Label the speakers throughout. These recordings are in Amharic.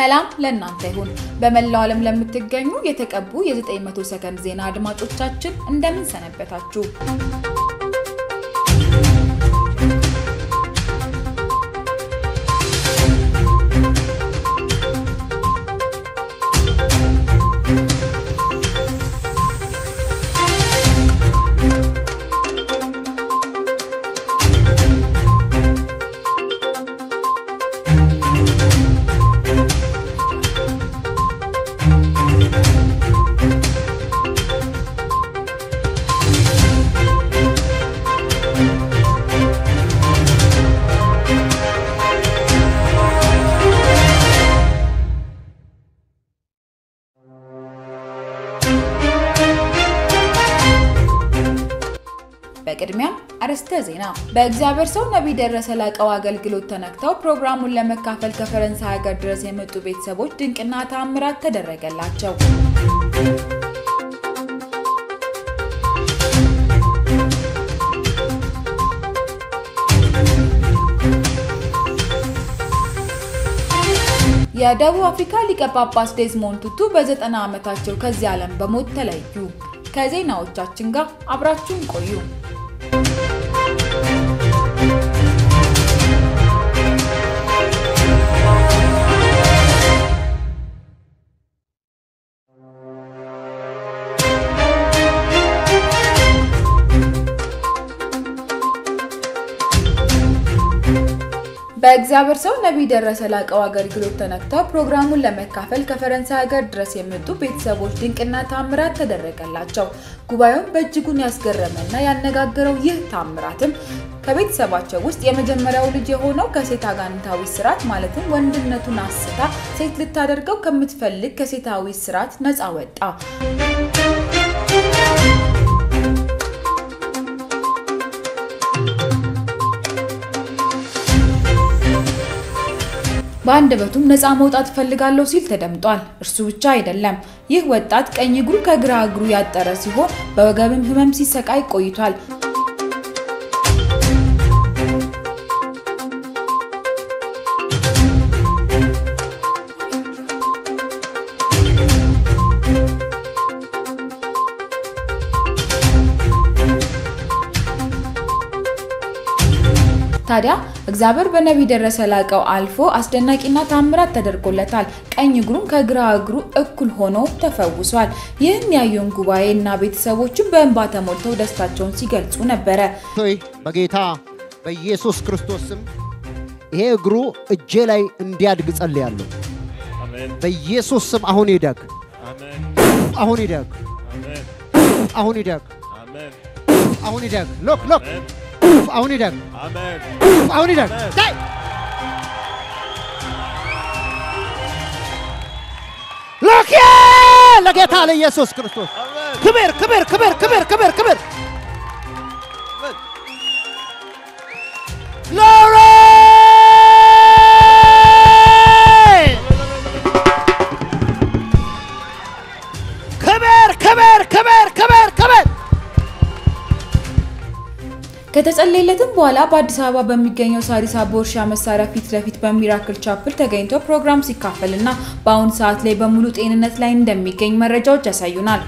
Speaker 1: ሰላም ለእናንተ ይሁን። በመላው ዓለም ለምትገኙ የተቀቡ የ900 ሰከንድ ዜና አድማጮቻችን እንደምን ሰነበታችሁ? በቅድሚያም አርዕስተ ዜና። በእግዚአብሔር ሰው ነቢይ ደረሰ ላቀው አገልግሎት ተነክተው ፕሮግራሙን ለመካፈል ከፈረንሳይ ሀገር ድረስ የመጡ ቤተሰቦች ድንቅና ተአምራት ተደረገላቸው። የደቡብ አፍሪካ ሊቀ ጳጳስ ዴዝሞንድ ቱቱ በዘጠና ዓመታቸው ከዚህ ዓለም በሞት ተለዩ። ከዜናዎቻችን ጋር አብራችሁን ቆዩ። በእግዚአብሔር ሰው ነቢይ ደረሰ ላቀው አገልግሎት ተነክተው ፕሮግራሙን ለመካፈል ከፈረንሳይ ሀገር ድረስ የመጡ ቤተሰቦች ድንቅና ታምራት ተደረገላቸው። ጉባኤውን በእጅጉን ያስገረመና ያነጋገረው ይህ ታምራትም ከቤተሰባቸው ውስጥ የመጀመሪያው ልጅ የሆነው ከሴት አጋንንታዊ ስርዓት ማለትም ወንድነቱን አስታ ሴት ልታደርገው ከምትፈልግ ከሴታዊ ስርዓት ነፃ ወጣ። በአንደበቱም ነፃ መውጣት እፈልጋለሁ ሲል ተደምጧል። እርሱ ብቻ አይደለም። ይህ ወጣት ቀኝ እግሩ ከግራ እግሩ ያጠረ ሲሆን በወገብም ሕመም ሲሰቃይ ቆይቷል። ታዲያ እግዚአብሔር በነቢይ ደረሰ ላቀው አልፎ አስደናቂና ታምራት ተደርጎለታል። ቀኝ እግሩም ከግራ እግሩ እኩል ሆኖ ተፈውሷል። ይህም ያየውን ጉባኤ እና ቤተሰቦችን በእንባ ተሞልተው ደስታቸውን ሲገልጹ ነበረ።
Speaker 2: ሆይ በጌታ በኢየሱስ ክርስቶስ ስም ይሄ እግሩ እጄ ላይ እንዲያድግ ጸልያለሁ። በኢየሱስ ስም አሁን ይደግ፣ አሁን ይደግ፣ አሁን ይደግ፣ አሁን ይደግ። ሎክ ሎክ አሁን ይደግ፣ አሁን ይደግ። ታይ ሎክ ለጌታ ለኢየሱስ ክርስቶስ ክብር ክብር ክብር ክብር ክብር ክብር ግሎሪ ክብር ክብር ክብር ክብር ክብር
Speaker 1: ከተጸለየለትም በኋላ በአዲስ አበባ በሚገኘው ሳሪስ አቦ እርሻ መሳሪያ ፊት ለፊት በሚራክል ቻፕል ተገኝቶ ፕሮግራም ሲካፈልና በአሁኑ ሰዓት ላይ በሙሉ ጤንነት ላይ እንደሚገኝ መረጃዎች ያሳዩናል።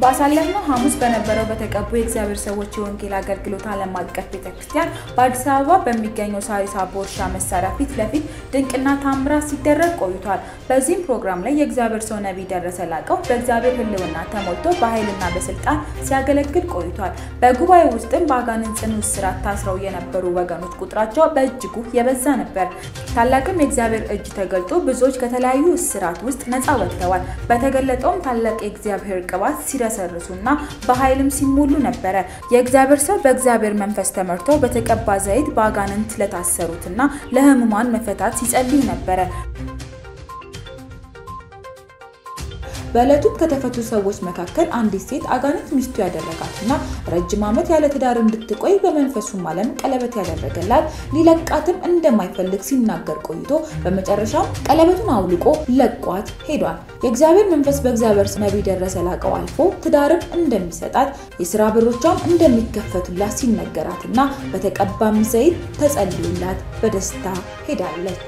Speaker 1: ባሳለፍነው ሐሙስ በነበረው በተቀቡ የእግዚአብሔር ሰዎች የወንጌል አገልግሎት ዓለም አቀፍ ቤተክርስቲያን በአዲስ አበባ በሚገኘው ሳሪስ አቦ እርሻ መሳሪያ ፊት ለፊት ድንቅና ታምራት ሲደረግ ቆይቷል። በዚህም ፕሮግራም ላይ የእግዚአብሔር ሰው ነቢይ ደረሰ ላቀው በእግዚአብሔር ሕልውና ተሞልቶ በኃይልና በስልጣን ሲያገለግል ቆይቷል። በጉባኤ ውስጥም በአጋንንት ጽኑ እስራት ታስረው የነበሩ ወገኖች ቁጥራቸው በእጅጉ የበዛ ነበር። ታላቅም የእግዚአብሔር እጅ ተገልጦ ብዙዎች ከተለያዩ እስራት ውስጥ ነፃ ወጥተዋል። በተገለጠውም ታላቅ የእግዚአብሔር ቅባት ሲረሰርሱና በኃይልም ሲሞሉ ነበረ። የእግዚአብሔር ሰው በእግዚአብሔር መንፈስ ተመርቶ በተቀባ ዘይት በአጋንንት ለታሰሩትና ለሕሙማን መፈታት ሲጸልዩ ነበረ። በዕለቱም ከተፈቱ ሰዎች መካከል አንዲት ሴት አጋንንት ሚስቱ ያደረጋትና ረጅም ዓመት ያለ ትዳር እንድትቆይ በመንፈሱም ዓለም ቀለበት ያደረገላት ሊለቃትም እንደማይፈልግ ሲናገር ቆይቶ በመጨረሻም ቀለበቱን አውልቆ ለቋት ሄዷል። የእግዚአብሔር መንፈስ በእግዚአብሔር ነቢይ ደረሰ ላቀው አልፎ ትዳርም እንደሚሰጣት የስራ በሮቿም እንደሚከፈቱላት ሲነገራትና በተቀባም ዘይት ተጸልዩላት በደስታ ሄዳለች።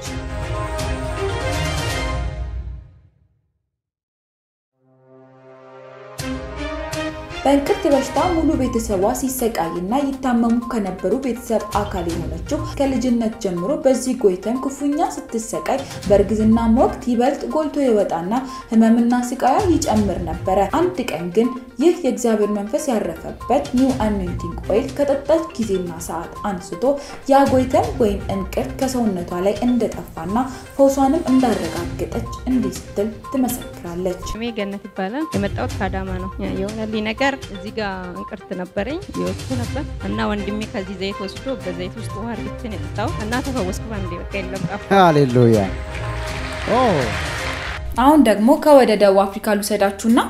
Speaker 1: በእንቅርት በሽታ ሙሉ ቤተሰቧ ሲሰቃይና ይታመሙ ከነበሩ ቤተሰብ አካል የሆነችው ከልጅነት ጀምሮ በዚህ ጎይተን ክፉኛ ስትሰቃይ በእርግዝናም ወቅት ይበልጥ ጎልቶ ይወጣና ህመምና ስቃያ ይጨምር ነበረ። አንድ ቀን ግን ይህ የእግዚአብሔር መንፈስ ያረፈበት ኒው አኖይንቲንግ ኦይል ከጠጣች ጊዜና ሰዓት አንስቶ ያ ጎይተን ወይም እንቅርት ከሰውነቷ ላይ እንደጠፋና ፈውሷንም እንዳረጋገጠች እንዲህ ስትል ትመሰክራለች።
Speaker 3: ስሜ ገነት ይባላል። የመጣሁት ከአዳማ ነው። የሆነልኝ ነገር እዚህ ጋር እንቅርት ነበረኝ የወቅቱ ነበር እና ወንድሜ ከዚህ ዘይት ወስዶ በዘይት ውስጥ ውሃ እርግትን የጠጣው እና ተፈወስኩ። ባንዴ በቃ የለም ጠፋ።
Speaker 2: ሃሌሉያ።
Speaker 1: አሁን ደግሞ ከወደ ደቡብ አፍሪካ ልውሰዳችሁና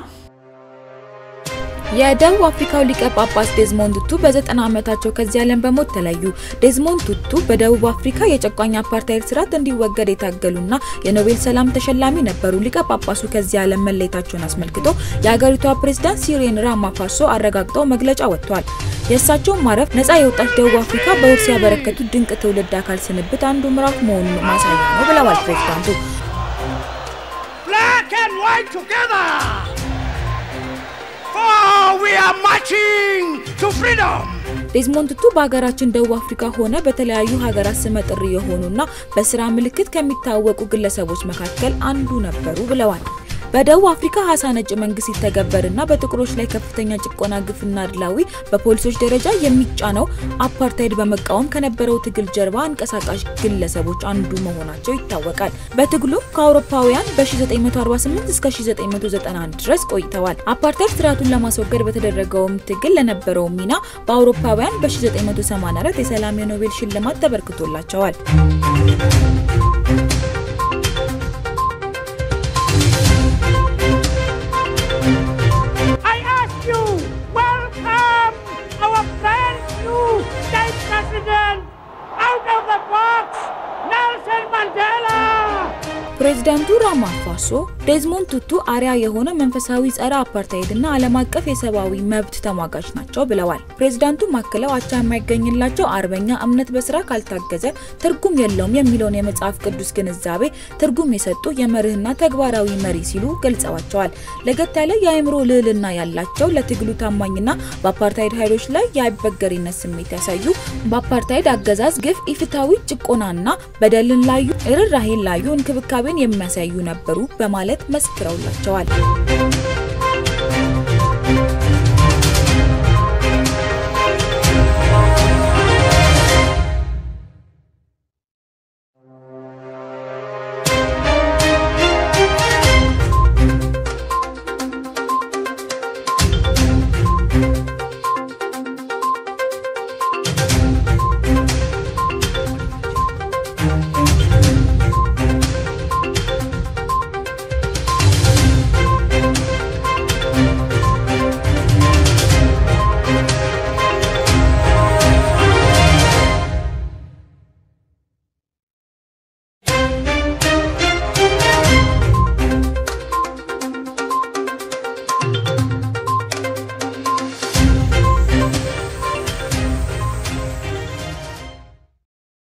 Speaker 1: የደቡብ አፍሪካው ሊቀ ጳጳስ ዴዝሞንድ ቱቱ በዘጠና ዓመታቸው ከዚህ ዓለም በሞት ተለዩ። ዴዝሞንድ ቱቱ በደቡብ አፍሪካ የጨቋኝ አፓርታይድ ስርዓት እንዲወገድ የታገሉና የኖቤል ሰላም ተሸላሚ ነበሩ። ሊቀ ጳጳሱ ከዚህ ዓለም መለየታቸውን አስመልክቶ የሀገሪቷ ፕሬዝዳንት ሲሪል ራማፎሳ አረጋግጠው መግለጫ ወጥቷል። የእሳቸውን ማረፍ ነፃ የወጣች ደቡብ አፍሪካ በውርስ ያበረከቱት ድንቅ ትውልድ አካል ስንብት አንዱ ምዕራፍ መሆኑን ማሳያ ነው ብለዋል ፕሬዝዳንቱ።
Speaker 4: Black and white together! For we are marching to freedom!
Speaker 1: ዴዝሞንድ ቱቱ በሀገራችን ደቡብ አፍሪካ ሆነ በተለያዩ ሀገራት ስመጥር የሆኑና በስራ ምልክት ከሚታወቁ ግለሰቦች መካከል አንዱ ነበሩ ብለዋል። በደቡብ አፍሪካ ሀሳ ነጭ መንግስት ሲተገበርና በጥቁሮች ላይ ከፍተኛ ጭቆና፣ ግፍና አድላዊ በፖሊሶች ደረጃ የሚጫነው አፓርታይድ በመቃወም ከነበረው ትግል ጀርባ አንቀሳቃሽ ግለሰቦች አንዱ መሆናቸው ይታወቃል። በትግሉ ከአውሮፓውያን በ1948 እስከ 1991 ድረስ ቆይተዋል። አፓርታይድ ስርዓቱን ለማስወገድ በተደረገውም ትግል ለነበረው ሚና በአውሮፓውያን በ1984 የሰላም የኖቤል ሽልማት ተበርክቶላቸዋል።
Speaker 4: I ask you, welcome our brand new state president out of the box, Nelson Mandela!
Speaker 1: ፕሬዚዳንቱ ራማፎሳ ዴዝሞንድ ቱቱ አሪያ የሆነ መንፈሳዊ ጸረ አፓርታይድ እና ዓለም አቀፍ የሰብአዊ መብት ተሟጋች ናቸው ብለዋል። ፕሬዚዳንቱ ማክለው አቻ የማይገኝላቸው አርበኛ እምነት በስራ ካልታገዘ ትርጉም የለውም የሚለውን የመጽሐፍ ቅዱስ ግንዛቤ ትርጉም የሰጡ የመርህና ተግባራዊ መሪ ሲሉ ገልጸዋቸዋል። ለገት ያለ የአእምሮ ልዕልና ያላቸው ለትግሉ ታማኝና በአፓርታይድ ኃይሎች ላይ የአይበገሪነት ስሜት ያሳዩ በአፓርታይድ አገዛዝ ግፍ፣ ኢፍታዊ ጭቆናና በደልን ላዩ ርኅራኄን ላዩ እንክብካቤን የሚያሳዩ ነበሩ በማለት መስክረውላቸዋል።